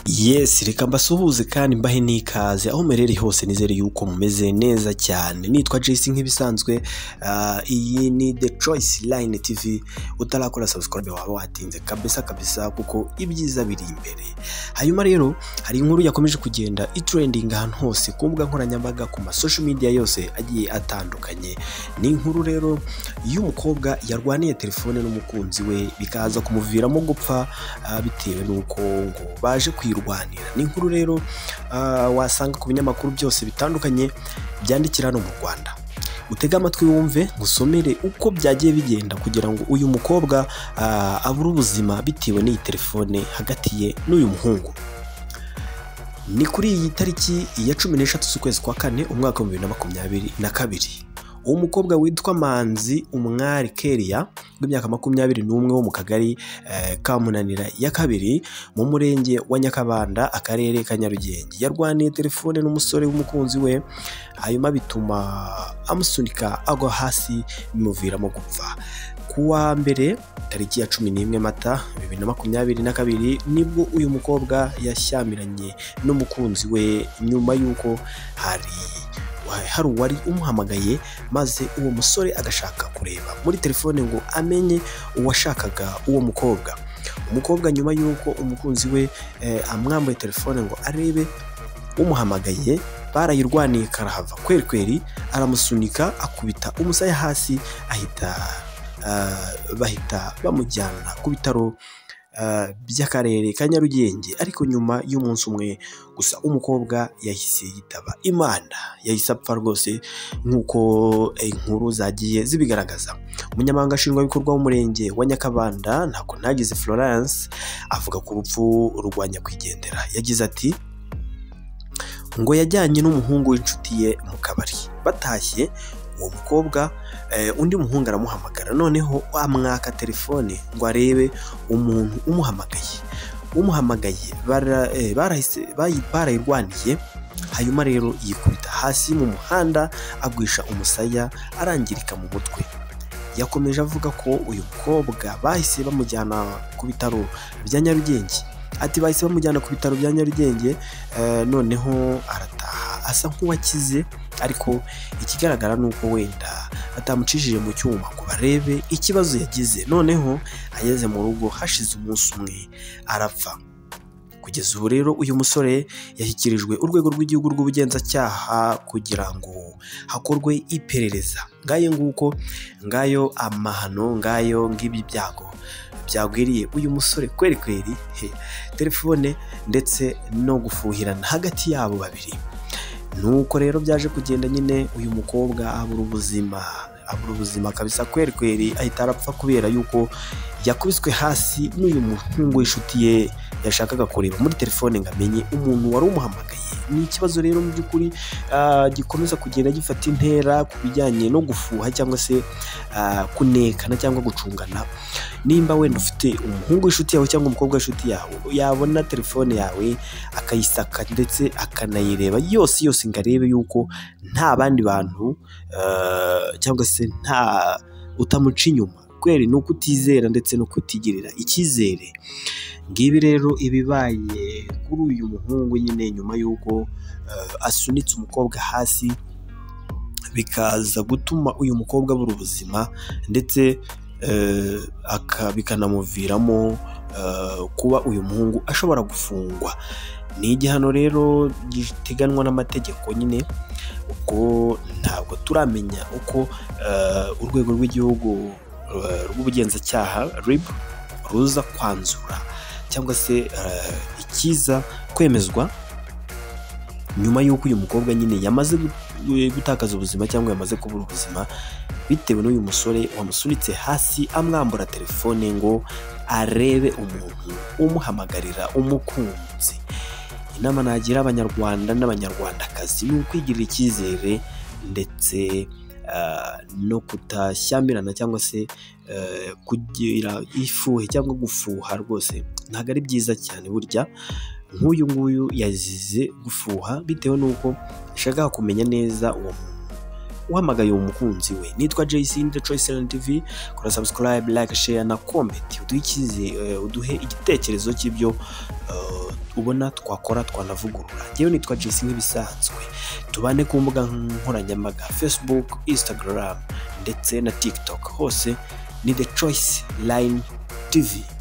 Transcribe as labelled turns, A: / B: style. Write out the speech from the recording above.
A: yesi reka mbasuhuze kandi mbahe n'ikaze aho muherereye hose nizere yuko mumeze neza cyane nitwa jesi nk'ibisanzwe ah, iyi ni the choice line tv utarakora subscribe waba watinze kabisa kabisa kuko ibyiza biri imbere hanyuma rero hari inkuru yakomeje kugenda itrending ahantu hose ku mbuga nkoranyambaga ku ma social media yose agiye atandukanye ni inkuru rero y'umukobwa yarwaniye telefone n'umukunzi we bikaza kumuviramo gupfa ah, bitewe n'uko ngo baje kuyirwanira ni inkuru rero ah, wasanga ku binyamakuru byose bitandukanye byandikira hano mu rwanda utege amatwi wumve ngusomere uko byagiye bigenda kugira ngo uyu mukobwa ah, abure ubuzima bitewe n'iyi telefone hagati ye n'uyu muhungu ni kuri iyi tariki ya cumi n'eshatu z'ukwezi kwa kane umwaka w'ibihumbi bibiri na makumyabiri na kabiri uwo mukobwa witwa manzi umwari keria w'imyaka makumyabiri n'umwe wo mu kagari eh, ka munanira ya kabiri mu murenge wa nyakabanda akarere ka nyarugenge yarwaniye telefone n'umusore w'umukunzi we hanyuma bituma amusunika agwa hasi bimuviramo gupfa ku wa mbere tariki ya cumi n'imwe mata bibiri na makumyabiri na kabiri nibwo uyu mukobwa yashyamiranye n'umukunzi we nyuma y'uko hari hari uwari umuhamagaye maze uwo musore agashaka kureba muri telefone ngo amenye uwashakaga uwo mukobwa umukobwa nyuma y'uko umukunzi we eh, amwambuye telefone ngo arebe umuhamagaye barayirwaniye karahava kweri kweri aramusunika akubita umusaya hasi ahita ah, bahita bamujyana ku bitaro ah, by'akarere ka Nyarugenge ariko nyuma y'umunsi umwe gusa umukobwa yahise yitaba imana yahise apfa rwose nk'uko eh, inkuru zagiye zibigaragaza umunyamabanga nshingwabikorwa w'umurenge wa nyakabanda ntako nagize florence avuga ku rupfu rwa nyakwigendera yagize ati ngo yajyanye n'umuhungu w'inshuti ye mu kabari batashye uwo mukobwa eh, undi muhungu aramuhamagara noneho amwaka telefone ngo arebe umuntu umuhamagaye umuhamagaye bara- eh, barahise- bayi- barayirwaniye hanyuma rero yikubita hasi mu muhanda agwisha umusaya arangirika mu mutwe yakomeje avuga ko uyu mukobwa bahise bamujyana ku bitaro bya nyarugenge ati bahise bamujyana ku bitaro bya nyarugenge eh, noneho arataha asa nk'uwakize ariko ikigaragara ni uko wenda batamucishije mu cyuma ngo barebe ikibazo yagize noneho ageze mu rugo hashize umunsi umwe arapfa kugeza ubu rero uyu musore yashyikirijwe urwego rw'igihugu rw'ubugenzacyaha kugira ngo hakorwe iperereza ngayo nguko ngayo amahano ngayo ng'ibi byago byagwiriye uyu musore kweri kweri he telefone ndetse no gufuhirana hagati yabo babiri nuko rero byaje kugenda nyine uyu mukobwa abura ubuzima abura ubuzima kabisa kweri kweri ahita arapfa kubera yuko yakubiswe hasi n'uyu muhungu w'inshuti ye yashakaga kureba muri telefone ngo amenye umuntu wari umuhamagaye ni ikibazo rero mu by'ukuri ah, gikomeza kugenda gifata intera ku bijyanye no gufuha cyangwa se ah, kunekana cyangwa gucungana nimba wenda ufite umuhungu w'inshuti yawe cyangwa umukobwa w'inshuti yawe yabona telefone yawe akayisaka ndetse akanayireba yose yose ngo arebe yuko nta bandi bantu eh, cyangwa se nta utamuca inyuma kweri ni ukutizera ndetse no kutigirira icyizere ngibi rero ibibaye kuri uyu muhungu nyine nyuma y'uko eh, asunitse umukobwa hasi bikaza gutuma uyu mukobwa abura ubuzima ndetse eh, aka- bikanamuviramo eh, kuba uyu muhungu ashobora gufungwa ni igihano rero giteganwa n'amategeko nyine ubwo ntabwo turamenya uko eh, urwego rw'igihugu eh, rw'ubugenzacyaha RIB ruza kwanzura cyangwa se eh, ikiza kwemezwa nyuma y'uko uyu mukobwa nyine yamaze gu- gutakaza ubuzima cyangwa yamaze kubura ubuzima bitewe n'uyu musore wamusunitse hasi amwambura telefone ngo arebe umuntu umuhamagarira umukunzi inama nagira abanyarwanda n'abanyarwandakazi ni ukwigirira icyizere ndetse ah, no kutashyamirana cyangwa se eh, kugira ifuhe cyangwa gufuha rwose ntabwo ari byiza cyane burya nk'uyu nguyu yazize gufuha bitewe n'uko yashakaga kumenya neza uwo muntu uhamagaye uwo mukunzi we nitwa jc ni the choice line tv kora subscribe like share na comment uduhe icyizere uduhe igitekerezo cy'ibyo eh, ubona twakora twanavugurura ngewe nitwa jc nk'ibisanzwe tubane ku mbuga nkoranyambaga facebook instagram ndetse na tiktok hose ni the choice line tv